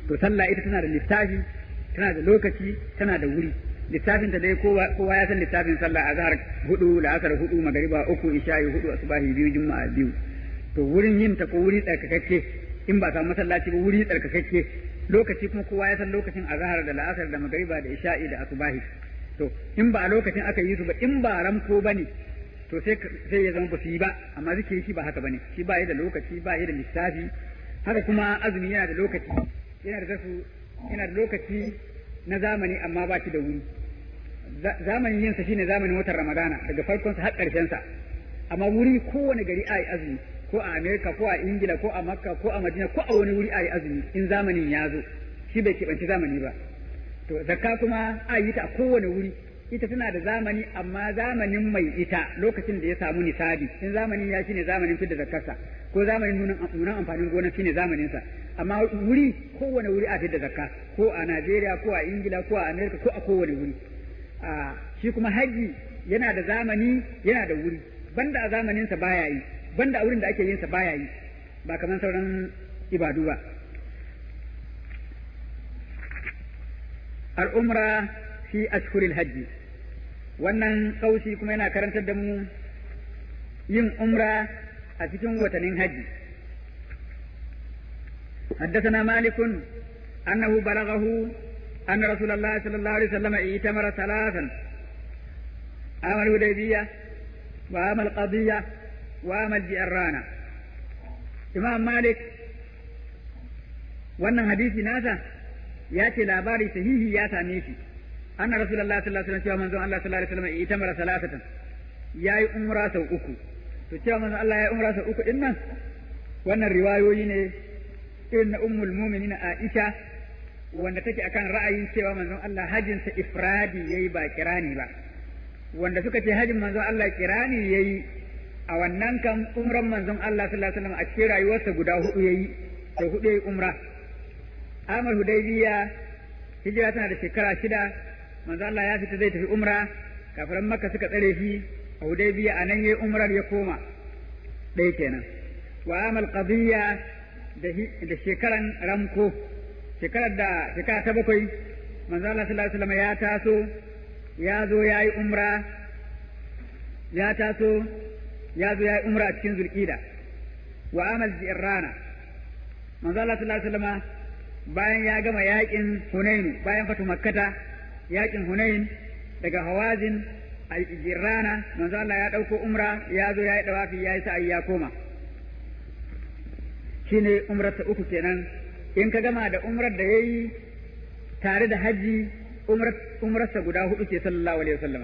to sallah ita tana da littafi tana da lokaci tana da wuri littafin ta dai kowa kowa ya san littafin sallah azhar hudu la'asar hudu magariba uku isha'i hudu asubahi biyu juma'a biyu to wurin yin ta ko wuri tsarkakakke in ba samu masallaci ba wuri tsarkakakke lokaci kuma kowa ya san lokacin azhar da la'asar da magariba da isha'i da asubahi to in ba a lokacin aka yi su ba in ba ramko bane to sai sai ya zama ba su yi ba amma zikiri shi ba haka bane shi ba yi da lokaci ba yi da lissafi haka kuma azumi yana da lokaci yana da zasu yana da lokaci na zamani amma ba shi da wuri zamanin yin sa shine zamanin watan ramadana daga farkon sa har karshen sa amma wuri kowane gari ayi azumi ko a america ko a ingila ko a makka ko a madina ko a wani wuri ayi azumi in zamanin ya zo shi bai keɓanci zamani ba to zakka kuma a yi ta a kowane wuri ita tana da zamani amma zamanin mai ita lokacin da ya samu nisabi in zamanin ya shine zamanin fidda zakkarsa ko zamanin nunan amfanin gona shine zamanin sa amma wuri kowane wuri a fidda zakka ko a Najeriya ko a Ingila ko a Amerika ko a kowane wuri a shi kuma haji yana da zamani yana da wuri banda a zamanin sa baya yi banda a wurin da ake yin sa baya yi ba kamar sauran ibadu ba al-umra fi ashhuril hajji wannan kaushi kuma yana karantar da mu yin umra a cikin watannin hajji حدثنا مالك أنه بلغه أن رسول الله صلى الله عليه وسلم ائتمر ثلاثا عام الهديبية وعام القضية وعام الجئرانة إمام مالك wannan hadisi nasa ya ce labari sahihi ya same shi anna rasulullah sallallahu alaihi wasallam cewa manzon Allah sallallahu alaihi wasallam ita mara salatatan yayi umra sau uku to cewa manzon Allah yayi umra sau uku din nan wannan riwayoyi ne irin na ummul mu'minin Aisha wanda take akan ra'ayin cewa manzon Allah hajjin sa ifradi yayi ba kirani ba wanda suka ce hajjin manzon Allah kirani yayi a wannan kan umran manzon Allah sallallahu alaihi wasallam a cikin rayuwarsa guda hudu yayi sau hudu yayi umra Amal Hudaybiya hijira tana da shekara shida manzo Allah ya fita zai tafi umra kafiran Makka suka tsare shi a Hudaybiya anan yayi umrar ya koma ɗaya kenan wa amal qadiyya da shekaran ramko shekarar da shekara ta bakwai manzo Allah sallallahu alaihi wasallam ya taso ya zo yayi umra ya taso ya zo yayi umra a cikin zulqida wa amal jirrana manzo Allah sallallahu alaihi wasallam bayan ya gama yakin Hunain bayan fatu makkata yakin Hunain daga Hawazin a Jirrana manzo Allah ya dauko umra ya zo ya yi dawafi ya yi sa'ayi ya koma shine umrar ta uku kenan in ka gama da umrar da yayi tare da haji umrar umrarsa guda hudu ce sallallahu alaihi wasallam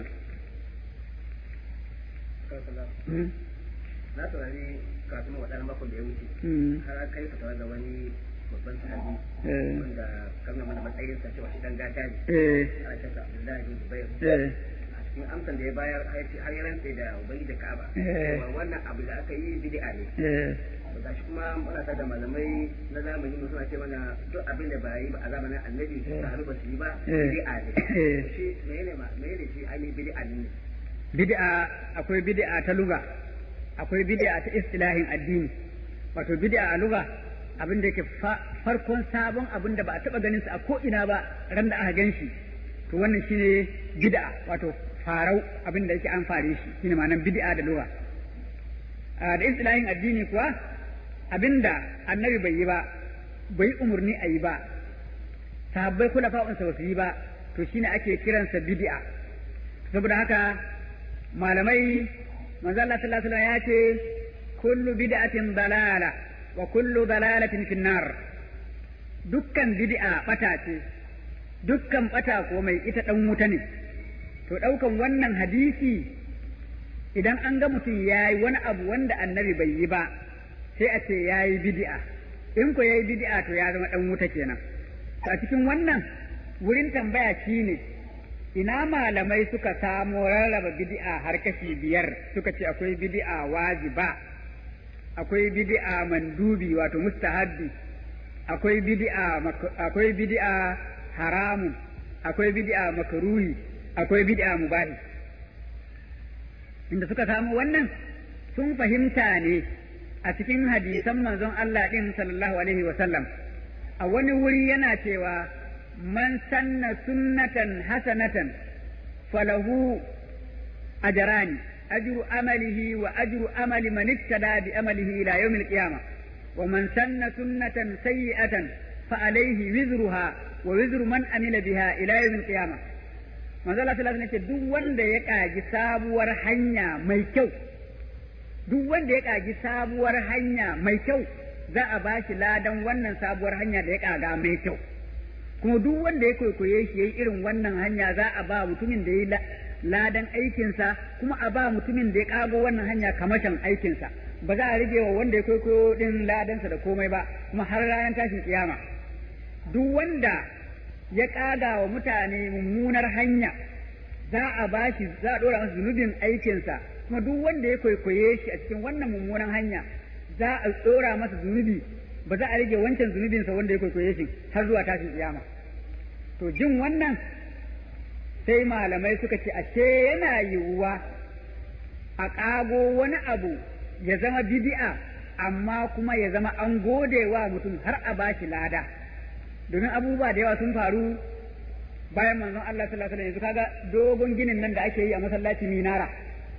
na saurari kafin waɗannan makon da ya wuce har kai fatawa da wani babban sahabi wanda kamar mana matsayin sa cewa shi dan gata ne a shaka Abdullahi bin Zubair a cikin amsan da ya bayar har ya rantsa da ubangi da Ka'aba cewa wannan abu da aka yi bid'a ne to gashi kuma muna da malamai na zamani mu suna ce mana duk abin da ba yi ba a zamanin Annabi sahabi ba su yi ba bid'a ne shi menene ma menene shi ainihin bid'a ne bid'a akwai bid'a ta luga akwai bid'a ta istilahin addini wato bid'a a luga abin da yake farkon sabon abin da ba a taba ganin sa a ko ina ba ran da aka gan shi to wannan shine bid'a wato farau abin da yake an fare shi shine ma'anar bid'a da lugha da istilahin addini kuwa abinda annabi bai yi ba bai umurni a yi ba sahabbai kula fa'unsa ba su yi ba to shine ake kiransa bid'a saboda haka malamai manzo Allah sallallahu alaihi wasallam ya ce kullu bid'atin dalala wa kullu dalalatin fin nar dukkan bid'a bata ce dukkan bata ko mai ita dan wuta ne to daukan wannan hadisi idan an ga mutum yayi wani abu wanda annabi bai yi ba sai a ce yayi bid'a in ko yayi bid'a to ya zama dan wuta kenan to a cikin wannan wurin tambaya shine ina malamai suka samo rarraba bid'a har kashi biyar suka ce akwai bid'a wajiba akwai bid'a mandubi wato mustahabbi akwai bid'a akwai bid'a haramun akwai bid'a makruhi akwai bid'a mubahi inda suka samu wannan sun fahimta ne a cikin hadisan manzon Allah din sallallahu alaihi wa sallam a wani wuri yana cewa man sanna sunnatan hasanatan falahu ajrani ajru amalihi wa ajru amali man ittada bi amalihi ila yawmil qiyamah wa man sanna sunnatan sayyi'atan fa alayhi wizruha wa wizru man amila biha ila yawmil qiyamah manzo Allah sallallahu alaihi wasallam duk wanda ya kaji sabuwar hanya mai kyau duk wanda ya kaji sabuwar hanya mai kyau za a ba shi ladan wannan sabuwar hanya da ya kaga mai kyau kuma duk wanda ya kwaikwaye shi yayi irin wannan hanya za a ba mutumin da ya ladan aikinsa kuma a ba mutumin da ya kago wannan hanya kamashin aikinsa ba za a rage wa wanda ya kwaikwayo din ladansa da komai ba kuma har ranar tashin kiyama duk wanda ya kaga wa mutane mummunar hanya za a ba shi za a dora masa zunubin aikinsa kuma duk wanda ya kwaikwaye shi a cikin wannan mummunan hanya za a tsora masa zunubi ba za a rage wancan zunubinsa wanda ya kwaikwaye shi har zuwa tashin kiyama to jin wannan sai malamai suka ce ashe yana yiwuwa a ƙago wani abu ya zama bidi'a amma kuma ya zama an gode wa mutum har a bashi lada domin abubuwa da yawa sun faru bayan manzon Allah sallallahu alaihi wasallam yanzu kaga dogon ginin nan da ake yi a masallaci minara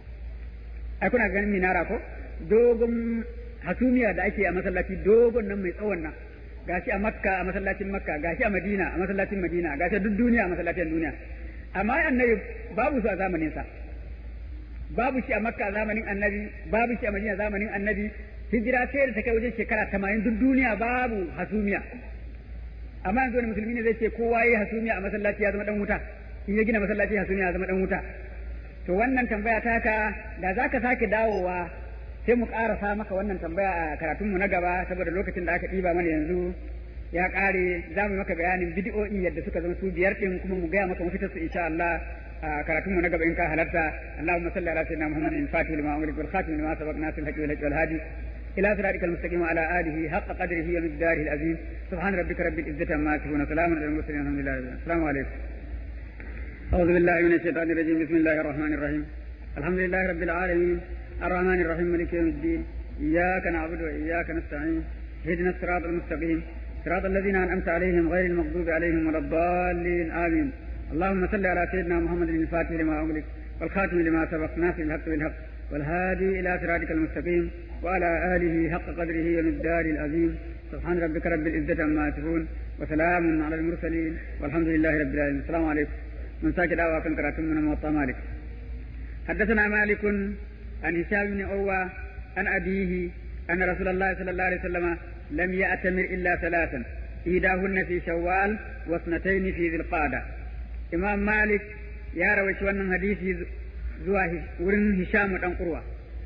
ai kuna ganin minara ko dogon hasumiya da ake a masallaci dogon nan mai tsawon nan gashi a makka a masallacin makka gashi a madina a masallacin madina gashi duk duniya a masallacin duniya amma annabi babu su a zamanin sa babu shi a makka a zamanin annabi babu shi a madina zamanin annabi hijira sai da ta kai wajen shekara tamanin duk duniya babu hasumiya amma yanzu wani musulmi ne zai ce kowa yi hasumiya a masallaci ya zama dan wuta in ya gina masallaci hasumiya ya zama dan wuta to wannan tambaya taka da zaka sake dawowa sai mu ƙarasa maka wannan tambaya a karatunmu na gaba saboda lokacin da aka ɗiba mana yanzu ya ƙare za mu maka bayanin bidiyo'i yadda suka zama su biyar ɗin kuma mu gaya maka mafitar su insha Allah a karatunmu na gaba in ka halarta Allahumma salli ala sayyidina Muhammadin al-fatih lima umri wal khatim lima sabaq nasir al-haqi wal wal hadi ila siratikal mustaqim wa ala alihi haqqa qadrihi wa miqdarihi al-azim subhana rabbika rabbil izzati amma yasifun wa salamun alal mursalin alhamdulillahi assalamu alaikum أعوذ بالله من الشيطان الرجيم بسم الله الرحمن الرحيم الحمد لله رب العالمين الرحمن الرحيم مالك يوم الدين إياك نعبد وإياك نستعين اهدنا الصراط المستقيم صراط الذين أنعمت عليهم غير المغضوب عليهم ولا الضالين آمين اللهم صل على سيدنا محمد الفاتح لما أغلق والخاتم لما سبق ناصر الحق بالحق والهادي إلى صراطك المستقيم وعلى آله حق قدره ومقدار العظيم سبحان ربك رب العزة عما يصفون وسلام على المرسلين والحمد لله رب العالمين السلام عليكم من ساكت أوا كان كراتم من موطا مالك حدثنا مالك عن هشام بن عروة عن أبيه أن رسول الله صلى الله عليه وسلم لم يأتمر إلا ثلاثا إيداهن في شوال واثنتين في ذي القعدة إمام مالك يا رويش wannan hadisi zuwa wurin Hisham dan Urwa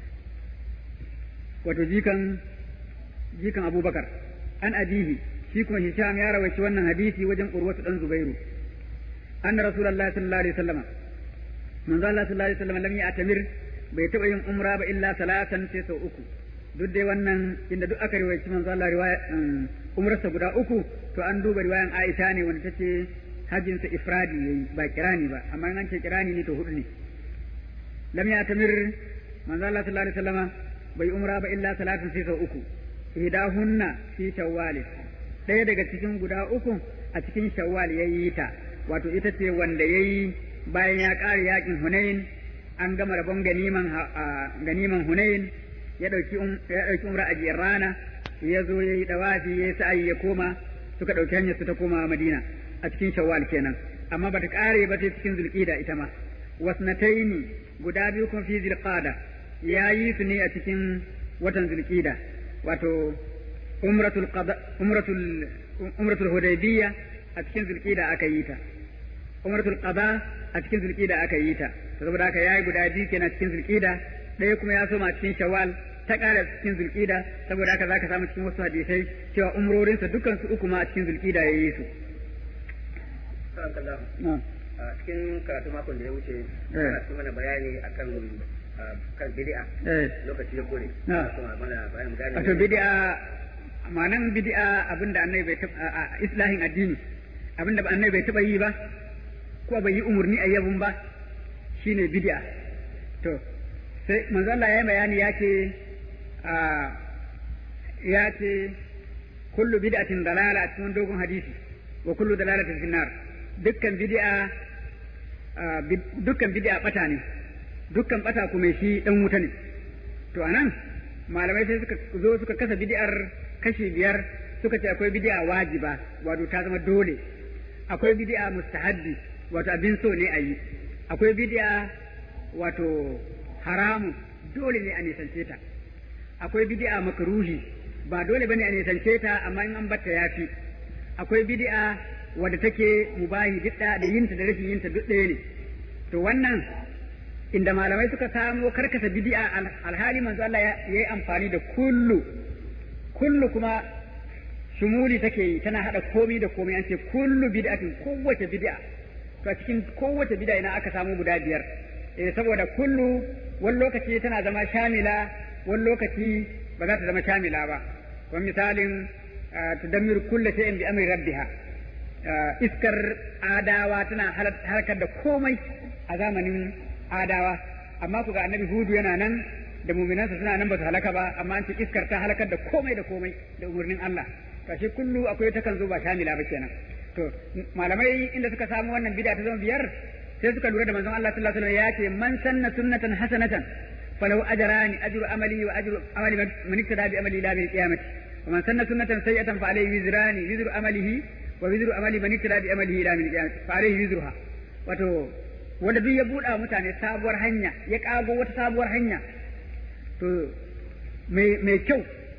wato jikan jikan Abubakar an abihi shi kuma Hisham ya rawaici wannan hadisi wajen Urwa dan Zubairu anna Rasulullahi sallallahu alaihi wasallam manzo Allah sallallahu alaihi wasallam lam ya'tamir bai taɓa yin umra ba illa salatan sai sau uku duk dai wannan inda duk aka riwayaci manzo Allah riwaya umrarsa guda uku to an duba riwayan Aisha ne wanda tace hajjin sa ifradi yayi ba kirani ba amma an ce kirani ne to hudu ne lam ya tamir manzo Allah sallallahu alaihi wasallam bai umra ba illa salatan sai sau uku idahunna fi shawwal ɗaya daga cikin guda uku a cikin shawwal yayi ta wato ita ce wanda yayi bayan ya ƙare yakin Hunain an gama rabon ganiman ganiman Hunain ya dauki ya dauki umra a jiyar rana ya zo ya yi dawafi ya yi sa'ayi ya koma suka dauki hanyar su ta koma Madina a cikin Shawwal kenan amma bata kare ba sai cikin Zulqa'da ita ma wasnataini guda biyu kuma fi Zulqa'da ya yi su ne a cikin watan Zulqa'da wato umratul qada umratul umratul hudaybiyya a cikin Zulqa'da aka yi ta umratul qada a cikin zulqida aka yi ta saboda haka yayi guda biyu kenan cikin zulqida ɗaya kuma ya soma cikin shawwal ta ƙara cikin zulqida saboda haka zaka samu cikin wasu hadisai cewa umrorinsa dukkan su uku ma a cikin zulqida yayi su a cikin karatu makon da ya wuce ana cikin mana bayani akan kan bid'a lokaci ya kore wato bid'a ma'anan bid'a abinda annabi bai taɓa islahin addini abinda annabi bai taɓa yi ba ko bai yi umarni a yabun ba shine bid'a to sai manzo Allah ya yi bayani ya ce ya ce kullu bid'atin dalala a cikin dogon hadisi wa kullu dalalatin finnar dukkan bid'a dukkan bid'a bata ne dukkan bata kuma shi dan wuta ne to anan malamai sai suka zo suka kasa bid'ar kashi biyar suka ce akwai bid'a wajiba wato ta zama dole akwai bid'a mustahabbi wato abin so ne a yi akwai bid'a wato haramun dole ne a nisance ta akwai bid'a makruhi ba dole bane a nisance ta amma in an batta yafi akwai bid'a wadda take mubahi duk da yinta da rashin yinta duk ɗaya ne to wannan inda malamai suka samo karkasa bid'a alhali manzo Allah ya yi amfani da kullu kullu kuma shumuli take yi tana hada komai da komai an ce kullu bid'atin kowace bid'a to a cikin kowace bid'a ina aka samu guda biyar eh saboda kullu wani lokaci tana zama shamila wani lokaci ba za ta zama shamila ba kamar misalin tudammiru kulla shay'in bi amri rabbiha iskar adawa tana harkar da komai a zamanin adawa amma ku ga annabi hudu yana nan da muminansa suna nan ba su halaka ba amma an ce iskar ta halakar da komai da komai da umarnin Allah kashi kullu akwai takan zo ba shamila ba kenan to malamai inda suka samu wannan bid'a ta zama biyar sai suka lura da manzon Allah sallallahu alaihi wasallam ya ce man sanna sunnatan hasanatan falahu ajrani ajru amali wa ajru amali man iktada bi amali ila bil qiyamati wa man sanna sunnatan sayyatan fa alayhi wizrani wizru amalihi wa wizru amali man iktada bi amalihi ila bil qiyamati fa alayhi wizruha wato wanda duk ya buɗa mutane sabuwar hanya ya kago wata sabuwar hanya to mai kyau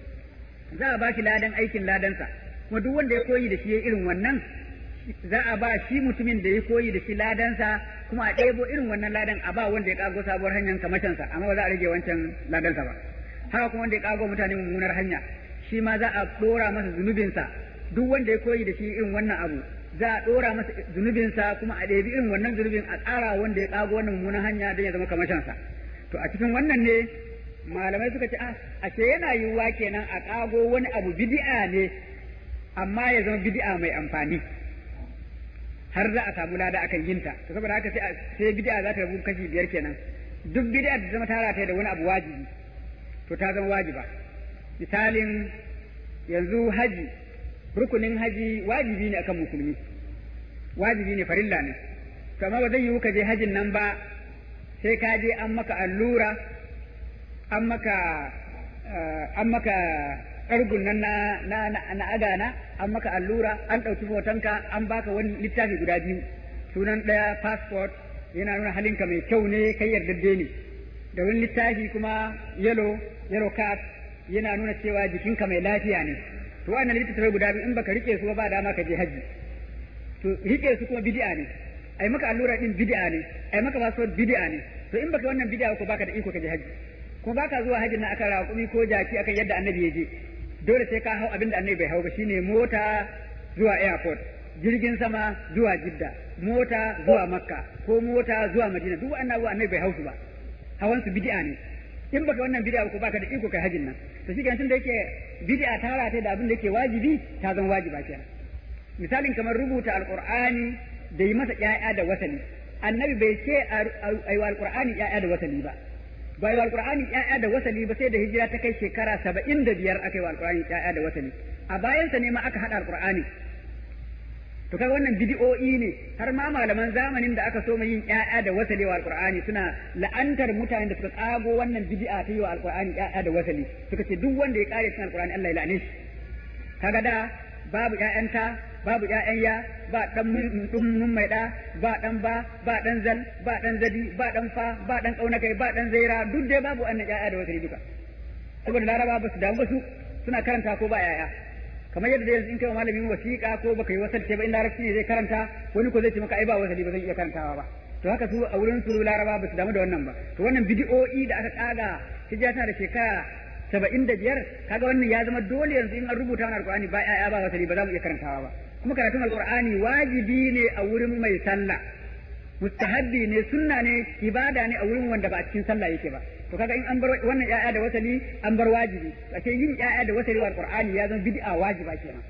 za a ba shi ladan aikin ladansa kuma duk wanda ya koyi da shi ya irin wannan za a ba shi mutumin da ya koyi da shi ladansa kuma a ɗebo irin wannan ladan a ba wanda ya kago sabuwar hanyar kamashinsa amma ba za a rage wancan ladansa ba haka kuma wanda ya kago mutane mummunar hanya shi ma za a ɗora masa zunubinsa duk wanda ya koyi da shi irin wannan abu za a ɗora masa zunubinsa kuma a ɗebi irin wannan zunubin a ƙara wanda ya kago wannan mummunar hanya don ya zama kamashinsa to a cikin wannan ne malamai suka ce a ce yana yiwuwa kenan a kago wani abu bid'a ne amma ya zama bid'a mai amfani har za a samu lada akan yinta to saboda haka sai sai bid'a za ta rabu kashi biyar kenan duk bid'a da zama tara ta da wani abu wajibi to ta zama wajiba misalin yanzu haji rukunin haji wajibi ne akan musulmi wajibi ne farilla ne to amma ba zai yiwu ka je hajin nan ba sai ka je an maka allura an maka an maka ƙargun nan na na na agana an maka allura an ɗauki hotonka an baka wani littafi guda biyu sunan ɗaya passport yana nuna halinka mai kyau ne kai yardadde ne da wani littafi kuma yellow yellow card yana nuna cewa jikinka mai lafiya ne to wannan littattafai guda biyu in baka rike su ba dama ka je haji to rike su kuma bid'a ne ai maka allura din bid'a ne ai maka passport bid'a ne to in baka wannan bid'a ko baka da iko ka je haji kuma baka zuwa hajjin nan akan raƙumi ko jaki akan yadda annabi ya je dole sai ka hau abin da annabi bai hau ba shine mota zuwa airport jirgin sama zuwa jidda mota zuwa makka ko mota zuwa madina duk wannan abubuwa annabi bai hau su ba hawan su bid'a ne in baka wannan bid'a ko baka da iko kai hajjin nan to shi tun da yake bid'a ta rata da abin da yake wajibi ta zama wajiba kenan misalin kamar rubuta alqur'ani da yi masa ƴaƴa da wasali annabi bai ce ayi alqur'ani ƴaƴa da wasali ba bai wa alqur'ani ƴaƴa da wasali ba sai da hijira ta kai shekara saba'in da biyar aka yi wa alqur'ani ƴaƴa da wasali a bayansa ne ma aka haɗa alqur'ani to kaga wannan bid'o'i ne har ma malaman zamanin da aka so yin ƴaƴa da wasali wa alqur'ani suna la'antar mutanen da suka tsago wannan bid'a ta yi wa alqur'ani ƴaƴa da wasali suka ce duk wanda ya kare cikin alqur'ani Allah ya la'ane shi kaga da babu ƴaƴanta babu ƴaƴan ya ba dan mun mai da ba dan ba ba dan zal ba dan zadi ba dan fa ba dan kauna kai ba dan zaira duk dai babu annan ƴaƴa da wasali duka saboda laraba ba su damu ba su suna karanta ko ba ƴaƴa kamar yadda yanzu in kai wa malamin wasiƙa ko baka yi wasalce ba in larabci ne zai karanta wani ko zai ce maka ai ba wasali ba zan iya karantawa ba to haka su a wurin su laraba ba su damu da wannan ba to wannan bidi'o'i da aka kaga hijira tana da shekara saba'in da biyar kaga wannan ya zama dole yanzu in an rubuta wani alƙur'ani ba ƴaƴa ba wasali ba za mu iya karantawa ba kuma karatun alƙur'ani wajibi ne a wurin mai sallah mustahabbi ne sunna ne ibada ne a wurin wanda ba a cikin sallah yake ba to kaga in an bar wannan ƴaƴa da wasali an bar wajibi ashe yin ƴaƴa da wasali wa alqur'ani ya zama bid'a wajiba kenan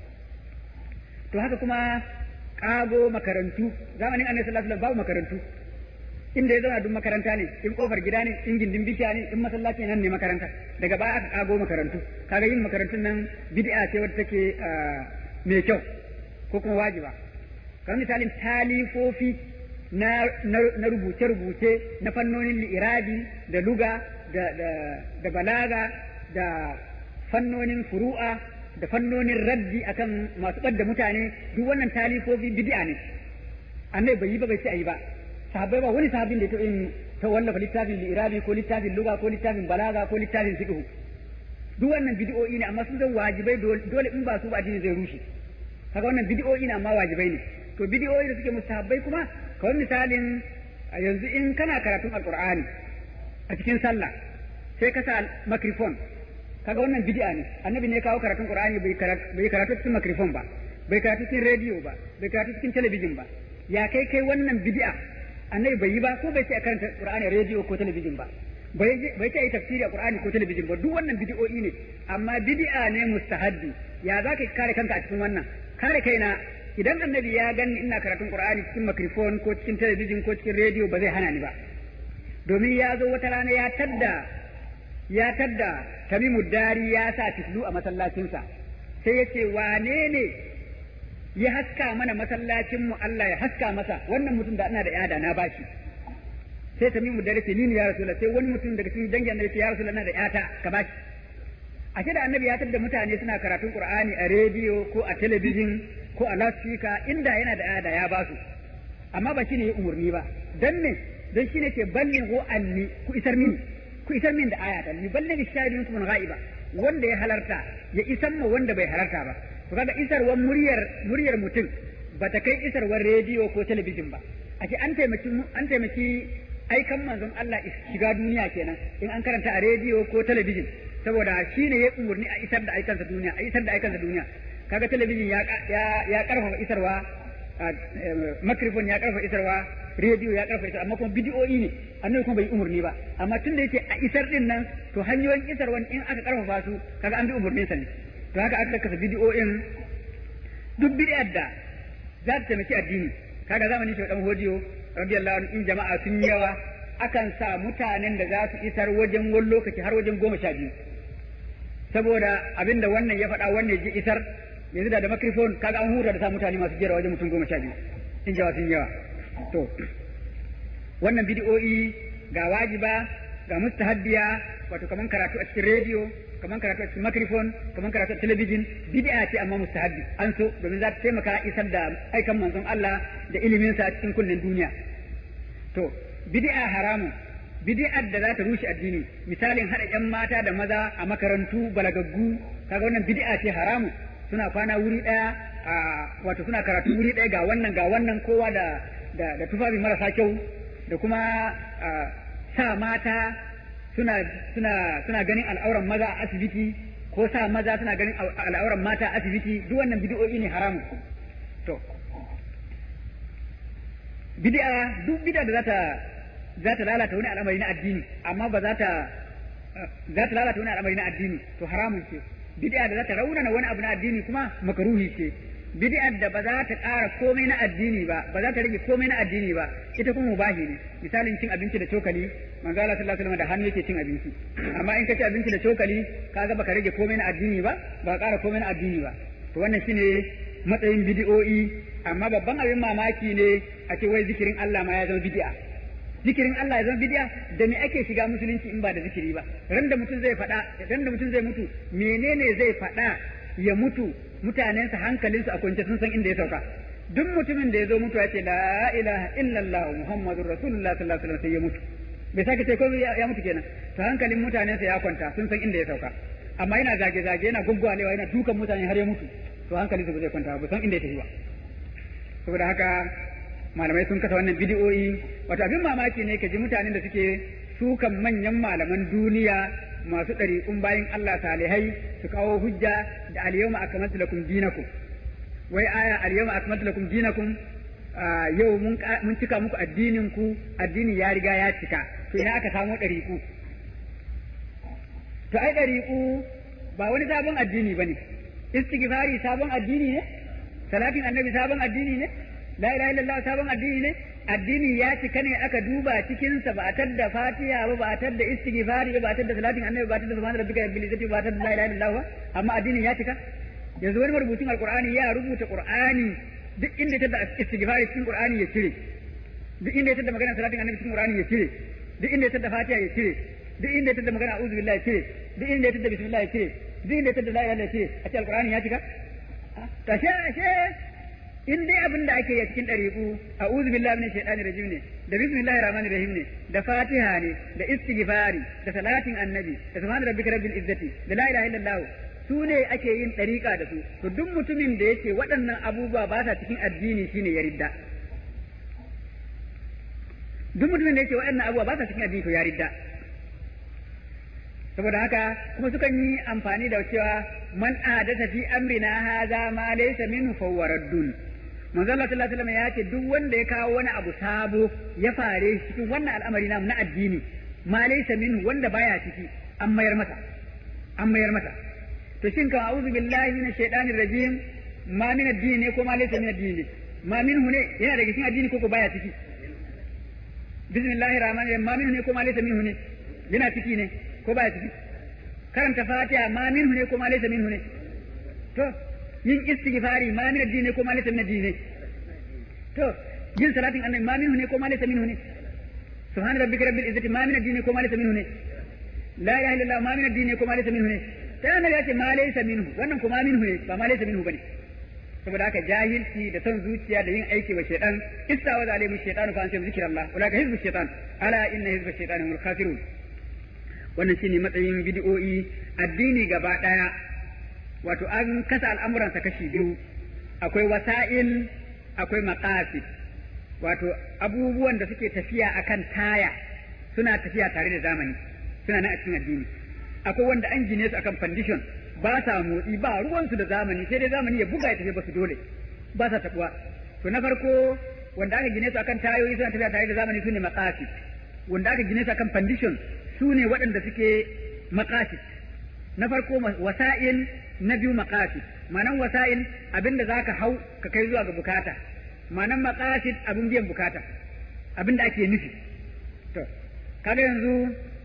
to haka kuma kago makarantu zamanin annabi sallallahu alaihi wasallam babu makarantu inda ya zauna duk makaranta ne in kofar gida ne in gindin bishiya ne in masallaci nan ne makaranta daga baya aka kago makarantu kaga yin makarantun nan bid'a ce wadda take mai kyau ko kuma wajiba kamar misalin talifofi na na rubuce-rubuce na fannonin li'irabi da luga da da balaga da fannonin furu'a da fannonin raddi akan masu ɓadda mutane duk wannan talifofi bid'a ne annabi bai yi ba bai ce ayi ba sahabbai ba wani sahabin da ya taɓa yin ta wallafa littafin li'irabi ko littafin luga ko littafin balaga ko littafin fiqh duk wannan bid'o'i ne amma sun zan wajibai dole in ba su ba addini zai rushe kaga wannan bid'o'i ne amma wajibai ne to bid'o'i da suke mustahabbai kuma kawai misalin yanzu in kana karatun alqur'ani a cikin sallah sai ka sa microphone kaga wannan bid'a ne annabi ne kawo karatun qur'ani bai bai karatu cikin microphone ba bai karatu cikin radio ba bai karatu cikin talabijin ba ya kai kai wannan bid'a annabi bai yi ba ko bai ce a karanta qur'ani radio ko talabijin ba bai bai ce ai tafsiri a qur'ani ko talabijin ba duk wannan bid'o'i ne amma bid'a ne mustahabbi ya za ka kare kanka a cikin wannan kare kaina idan annabi ya gani ina karatun qur'ani cikin microphone ko cikin talabijin ko cikin radio ba zai hana ni ba domin ya zo wata rana ya tadda ya tadda tamimu dari ya sa fitlu a masallacinsa sai ya ce wane ne ya haska mana masallacinmu Allah ya haska masa wannan mutum da ana da yada na bashi sai tamimu dari ce ni ne ya rasulullah sai wani mutum daga cikin dangin annabi ce ya rasulullah na da yata ka bashi ashe da annabi ya tadda mutane suna karatun qur'ani a rediyo ko a talabijin ko a loudspeaker inda yana da yada ya basu amma ba shine ya umurni ba dan ne dan shine ce ballighu anni ku isar mini ku isar min da ayata ni balligh shahidin kuma ghaiba wanda ya halarta ya isar ma wanda bai halarta ba to kaga isarwar muryar muryar mutum ba ta kai isarwar rediyo ko talabijin ba ake an taimaki an taimaki aikan manzon Allah shiga duniya kenan in an karanta a rediyo ko talabijin saboda shi ne ya umurni a isar da aikansa duniya a isar da aikansa duniya kaga talabijin ya ya karfafa isarwa makrifon ya karfafa isarwa rediyo ya karfafa isarwa amma kuma bidiyoyi ne annabi kuma bai umurni ba amma tunda yake a isar din nan to hanyoyin isarwan in aka karfafa su kaga an bi umurnin sa ne to haka aka kasa bidiyoyin duk bidiyar da za ta taimaki addini kaga zamanin shi dan hodiyo radiyallahu anhu in jama'a sun yawa akan sa mutanen da za su isar wajen wani lokaci har wajen goma sha biyu saboda abinda wannan ya faɗa wannan ya isar yanzu da da microphone kaga an hura da sa mutane masu jera wajen mutum goma sha biyu in jawa sun yawa to wannan bidiyoyi ga wajiba ga mustahabbiya wato kaman karatu a cikin rediyo kaman karatu a cikin microphone kaman karatu a talabijin bid'a ce amma mustahabbi an so domin za ta taimaka isar da aikan manzon Allah da ilimin sa a cikin kunnen duniya to bid'a haramun bid'ar da za ta rushe addini misalin hada yan mata da maza a makarantu balagaggu kaga wannan bid'a ce haramun suna kwana wuri daya a wato suna karatu wuri daya ga wannan ga wannan kowa da da, da tufafi marasa kyau da kuma sa mata suna suna suna ganin al'auran maza a asibiti ko sa maza suna ganin al'auran mata a asibiti duk wannan bid'o'i ne haramun to bid'a duk bid'a da za ta za ta lalata wani al'amari na addini amma ba za ta za ta lalata wani al'amari na addini to haramun ce bid'a da za ta raunana wani abu na addini kuma makaruhi ce bid'a da ba za ta ƙara komai na addini ba ba za ta rage komai na addini ba ita kuma mubahi ne misalin cin abinci da cokali manzo Allah sallallahu alaihi wasallam da hannu yake cin abinci amma in ka ci abinci da cokali kaga baka rage komai na addini ba ba ƙara komai na addini ba to wannan shine matsayin bid'o'i amma babban abin mamaki ne a ce wai zikirin Allah ma ya zama bid'a zikirin Allah ya zama bid'a da me ake shiga musulunci in ba da zikiri ba ran da mutum zai faɗa ran da mutum zai mutu menene zai faɗa ya mutu mutanensa hankalinsu a kwance sun san inda ya sauka duk mutumin da ya zo mutu ya ce la ilaha illallah muhammadur rasulullah sallallahu alaihi wasallam sai ya mutu bai sake ce ko ya mutu kenan to hankalin mutanensa ya kwanta sun san inda ya sauka amma yana zage zage yana gwaggwalewa yana dukan mutane har ya mutu to hankalinsu ba zai kwanta ba san inda ya tafi ba saboda haka malamai sun kasa wannan bidiyoyi wato abin mamaki ne ka ji mutanen da suke sukan manyan malaman duniya masu ɗariƙun bayan Allah salihai su kawo hujja da al-yawma akmaltu lakum dinakum wai aya al-yawma akmaltu lakum dinakum yau mun mun cika muku addinin ku addini ya riga ya cika to ina aka samu ɗariƙu to ai ɗariƙu ba wani sabon addini bane istighfari sabon addini ne salatin annabi sabon addini ne la ilaha illallah sabon addini ne addini ya cika ne aka duba cikinsa ba a tadda fatiha ba ba a tadda istighfari ba ba a tadda salatin annabi ba a tadda subhana rabbika rabbil izzati ba a tadda la ilaha illallah ba amma addinin ya cika yanzu wani marubucin alqur'ani ya rubuta qur'ani duk inda ya tadda istighfari cikin qur'ani ya cire duk inda ya tadda magana salatin annabi cikin qur'ani ya cire duk inda ya tadda fatiha ya cire duk inda ya tadda magana a'udhu billahi ya cire duk inda ya tadda bismillah ya cire duk inda ya tadda la ilaha illallah ya cire a ce alqur'ani ya cika tashe ashe in dai abin da ake yi cikin ɗariƙu a uzu billahi min shaitani rajim ne da bismillahir rahmanir rahim ne da fatiha ne da istighfari da salatin annabi da subhana rabbika rabbil izzati da la ilaha illallah su ne ake yin ɗariƙa da su to duk mutumin da yake waɗannan abubuwa ba sa cikin addini shine ya ridda duk mutumin da yake waɗannan abubuwa ba sa cikin addini to ya ridda saboda haka kuma sukan yi amfani da cewa man adatha fi amrina hadha ma laysa minhu fawwaraddun manzo Allah sallallahu alaihi wasallam ya ce duk wanda ya kawo wani abu sabo ya fare shi cikin wannan al'amari namu na addini ma laysa minhu wanda baya ciki an mayar masa an mayar masa to shin ka a'udhu billahi minash shaitanir rajim ma min addini ne ko ma laysa min addini ne ma minhu ne yana daga cikin addini ko ko baya ciki bismillahir rahmanir rahim ma minhu ne ko ma laysa minhu ne yana ciki ne ko baya ciki karanta fatiha ma minhu ne ko ma laysa minhu ne to yin istighfari ma min addini ko ma laysa min addini to yin salatin annabi ma minhu ne ko ma laysa minhu ne subhana rabbika rabbil izzati ma min addini ko ma laysa minhu ne la ilaha illallah ma min addini ko ma laysa minhu ne sai annabi ya ce ma laysa minhu wannan ko ma minhu ne ba ma laysa minhu bane saboda haka jahilci da son zuciya da yin aiki wa shaytan istawa zalimu shaytanu fa antum zikrallah ulaka hizbu shaytan ala inna hizbu shaytani humul khasirun wannan shine matsayin bid'o'i addini gaba daya wato an kasa al'amuransa kashi biyu akwai wasa'il akwai maqasid wato abubuwan da suke tafiya akan taya suna tafiya tare da zamani suna nan a cikin addini akwai wanda an gine su akan foundation ba sa motsi ba ruwansu da zamani sai dai zamani ya buga ya tafi ba su dole ba sa tabuwa to na farko wanda aka gine su akan tayoyi suna tafiya tare da zamani sune maqasid wanda aka gine su akan foundation su ne waɗanda suke maqasid na farko wasa'il na biyu maqasid ma'anan wasa'il abinda zaka hau ka kai zuwa ga bukata ma'anan maqasid abin biyan bukata abinda ake nufi to kaga yanzu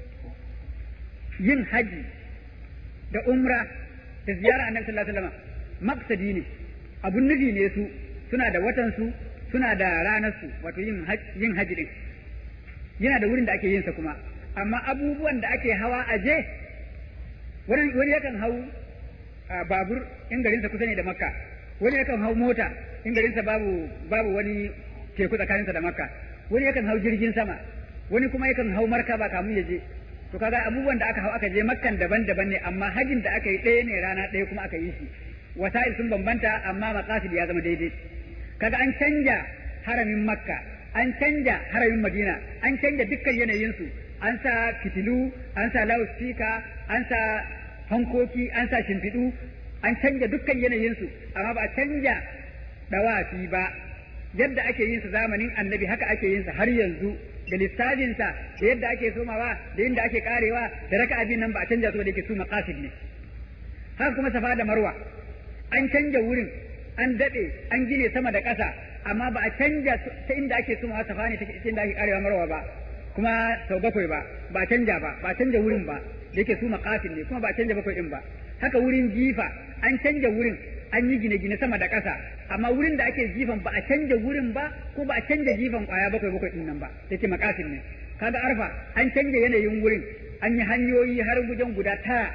yin haji da umra da ziyara annabi sallallahu alaihi wasallam maqsadi ne abun nufi ne su suna da watan su suna da ranar su wato yin yin haji din yana da wurin da ake yin sa kuma amma abubuwan da ake hawa a je wani wani yakan hau babur in garinsa kusa ne da makka wani yakan hau mota in garinsa babu babu wani teku tsakaninsa da makka wani yakan hau jirgin sama wani kuma yakan hau markaba kamun ya je to kaga abubuwan da aka hau aka je makkan daban-daban ne amma hajin da aka yi ɗaya ne rana ɗaya kuma aka yi shi wasa'il sun bambanta amma maqasid ya zama daidai kaga an canja haramin makka an canja haramin madina an canja dukkan yanayinsu an sa fitilu an sa loudspeaker an sa hankoki an sa shimfiɗu an canja dukkan yanayinsu amma ba a canja dawafi ba yadda ake yin sa zamanin annabi haka ake yin sa har yanzu da lissafinsa da yadda ake somawa da yadda ake karewa da raka abin nan ba a canja su da yake su maqasid ne haka kuma safa da marwa an canja wurin an daɗe an gine sama da ƙasa amma ba a canja ta inda ake somawa safa ne ta inda ake karewa marwa ba kuma sau bakwai ba ba canja ba ba canja wurin ba da yake su maqasid ne kuma ba canja bakwai din ba haka wurin jifa an canja wurin an yi gine-gine sama da ƙasa amma wurin da ake jifan ba a canja wurin ba ko ba a canja jifan ƙwaya bakwai bakwai din nan ba yake maqasid ne kaga arfa an canja yanayin wurin an yi hanyoyi har gujen guda tara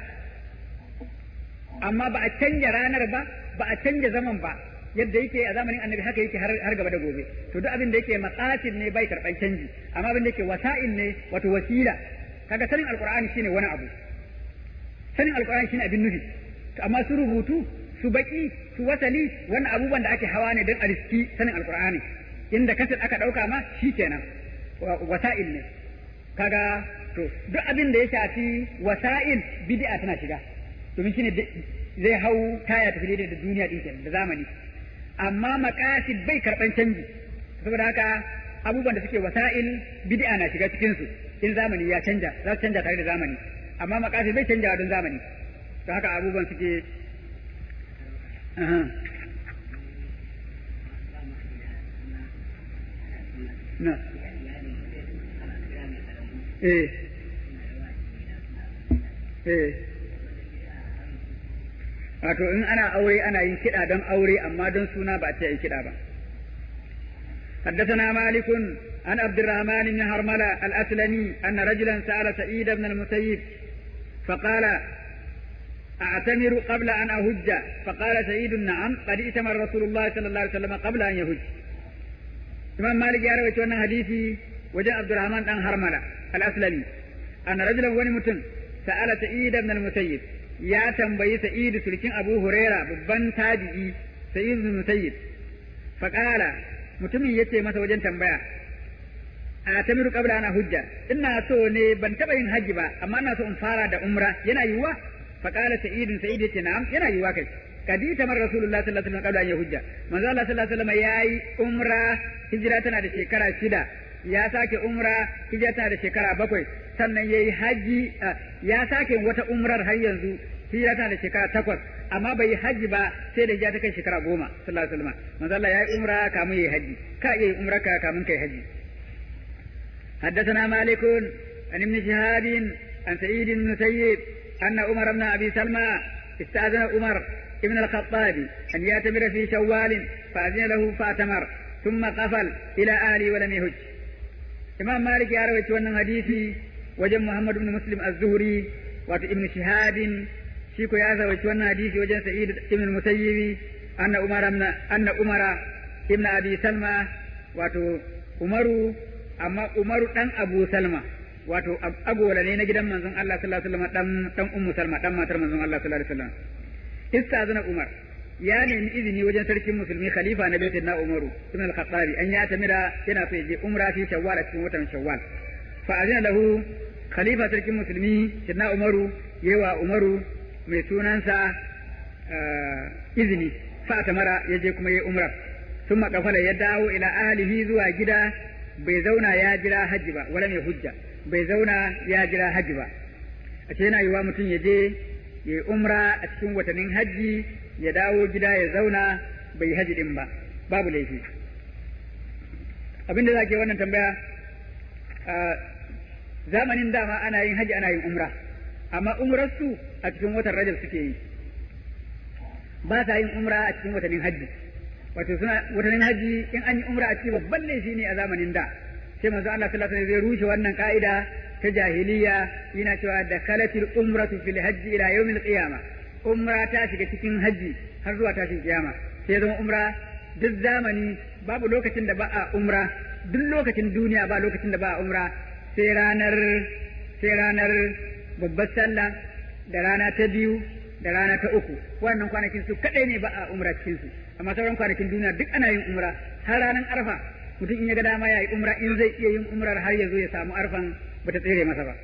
amma ba a canja ranar ba ba a canja zaman ba yadda yake a zamanin annabi haka yake har gaba da gobe to duk abin da yake maqasid ne bai karban canji amma abin da yake wasa'il ne wato wasila kaga sanin alqur'ani shine wani abu sanin alqur'ani shine abin nufi amma su rubutu su baki su wasali wannan abubuwan da ake hawa ne don a riski sanin alqur'ani inda kasar aka dauka ma shikenan wasa'il ne kaga to duk abin da ya shafi wasa'il bid'a tana shiga domin shine zai hau taya tafi daidai da duniya din kenan da zamani amma maqasid bai karban canji saboda haka abubuwan da suke wasa'il bid'a na shiga cikin su in zamani ya canja za su canja tare da zamani amma maqasid bai canja don zamani to haka abubuwan suke na eh eh wato in ana aure ana yin kiɗa don aure amma don suna ba a ce yi kiɗa ba حدثنا مالك عن عبد الرحمن بن هرملة الأسلمي أن رجلا سأل سعيد بن المسيب فقال أعتمر قبل أن أهج فقال سعيد نعم قد ائتمر رسول الله صلى الله عليه وسلم قبل أن يهج إمام مالك يا رويت أن حديثي وجاء عبد الرحمن بن هرملة الأسلمي أن رجلا ونمتن سأل سعيد بن المسيب يا تنبي سعيد سلكين أبو هريرة ببن تاجئي سعيد بن المسيب فقال mutumin ya ce masa wajen tambaya a tamiru kabla ana hujja ina so ne ban taba yin haji ba amma ina so in fara da umra yana yiwuwa fa qala sa'idun sa'id yace na'am yana yiwuwa kai kadi tamar rasulullah sallallahu alaihi wasallam kabla an hujja manzo Allah sallallahu alaihi wasallam yayi umra hijira tana da shekara shida ya sake umra hijira tana da shekara bakwai sannan yayi haji ya sake wata umrar har yanzu hijira tana da shekara takwas amma bai yi haji ba sai da hijira ta kai shekara goma sallallahu alaihi wasallam manzo Allah yayi umra kamun yayi haji ka yayi umra ka kamun kai haji حدثنا مالك عن ابن شهاب عن سعيد بن المسيب أن عمر بن أبي سلمى استأذن عمر ابن الخطاب أن يعتمر في شوال فأذن له فأتمر ثم قفل إلى أهله ولم يهج إمام مالك يا رويت wannan hadisi wajen Muhammad ibn Muslim az-Zuhri wato Ibn Shihab shi ko ya zawaci wannan hadisi wajen Sa'id ibn Musayyib anna Umar anna Umar ibn Abi Salma wato Umaru amma Umaru dan Abu Salma wato agola ne na gidan manzon Allah sallallahu alaihi wasallam dan dan Ummu Salma dan matar manzon Allah sallallahu alaihi wasallam istazana Umar ya nemi izini wajen sarkin musulmi khalifa na baitin na Umaru ibn al-Khattabi an ya tamira yana so ya je umra fi Shawwal a cikin watan Shawwal fa azina lahu khalifa sarkin musulmi sidna Umaru yewa Umaru mai sunansa izini fa tamara ya je kuma yayi umra ثم قفل ya dawo ila ahlihi zuwa gida bai zauna ya jira hajji ba wala mai hujja bai zauna ya jira hajji ba a ce yana yiwa mutum ya je ya umra a cikin watannin hajji ya dawo gida ya zauna bai haji din ba babu laifi abinda za ke wannan tambaya zamanin dama ana yin haji ana yin umra amma umrarsu a cikin watan rajab suke yi ba sa yin umra a cikin watannin hajji wato suna watannin hajji in an yi umra a cikin babban laifi ne a zamanin da sai manzo Allah sallallahu alaihi wasallam zai rushe wannan ka'ida ta jahiliya yana cewa da kalatil umratu fil hajji ila yawmil qiyamah umra ta shiga cikin hajji har zuwa tashin kiyama sai zama umra duk zamani babu lokacin da ba a umra duk lokacin duniya ba lokacin da ba a umra sai ranar sai ranar babbar sallah da rana ta biyu da rana ta uku wannan kwanakin su kadai ne ba a umra cikin su amma sauran kwanakin duniya duk ana yin umra har ranar arfa mutum in ya ga dama ya yi umra in zai iya yin umrar har ya zo ya samu arfan bata tsere masa ba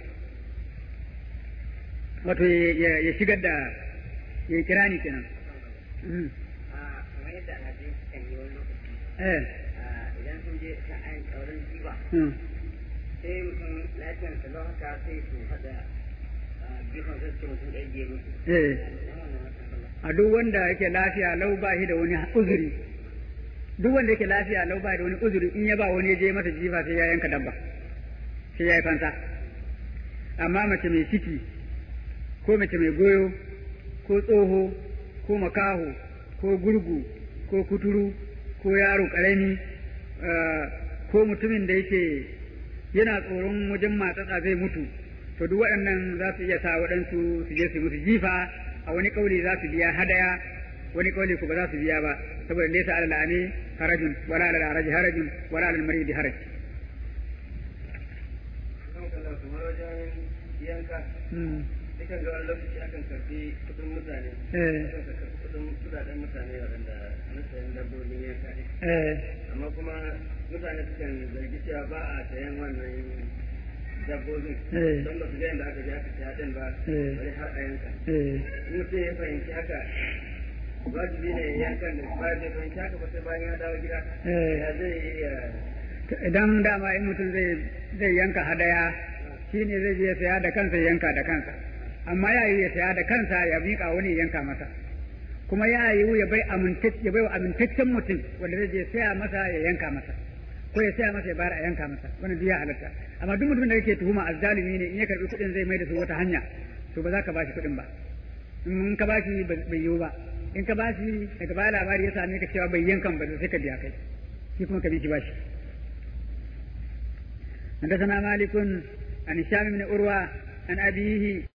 wato ya shigar da ya yi kirani kenan. kamar yadda alhaji kan yi wani lokaci Eh. idan sun je ta ayin tsaurin jiwa sai mutum lafiyar sa lau haka sai su haɗa jifan zai ce mutum ɗaya je musu Eh. A duk wanda yake lafiya lau ba shi da wani uzuri. Duk wanda yake lafiya lau ba da wani uzuri in ya ba wani ya je masa jifa sai ya yanka dabba. Sai ya yi fansa. Amma mace mai ciki ko mace mai goyo ko tsoho ko makaho ko gurgu ko kuturu ko yaro ƙarami ko mutumin da yake yana tsoron wajen matsatsa zai mutu to duk waɗannan za su iya sa waɗansu su je su musu jifa a wani ƙauli za su biya hadaya wani ƙauli ko ba za su biya ba saboda laysa alal ami harajun wala alal haraji harajun wala alal maridi haraj kamar wajen yanka Hmm. dukan ga wani lokaci akan karfi kudin mutane Eh. akan karfi kudin kudaden mutane waɗanda na sayan dabbobin yanka ne Eh, amma kuma mutane sukan zargi cewa ba a sayan wannan dabbobin Eh. don ba su ga yadda aka je aka saya din ba Eh. bari har a yanka eh. in mutum ya fahimci haka wajibi ne ya yankan da ba bai fahimci haka ba sai bayan ya dawo gida Eh. ya zai iya idan dama in mutum zai zai yanka hadaya shi ne zai je ya saya da kansa ya yanka da kansa amma ya yi ya saya da kansa ya miƙa wani ya yanka masa kuma ya yi ya bai amintacce ya bai wa amintaccen mutum wanda zai je saya masa ya yanka masa ko ya saya masa ya bayar a yanka masa wannan duk ya halatta amma duk mutumin da yake tuhuma azzalumi ne in ya karbi kuɗin zai mai da su wata hanya to ba za ka bashi kuɗin ba in ka bashi bai yiwu ba in ka bashi daga baya labari ya same ka cewa bai yankan ba sai ka biya kai shi kuma ka bi shi bashi حدثنا مالك عن هشام بن عروة عن أبيه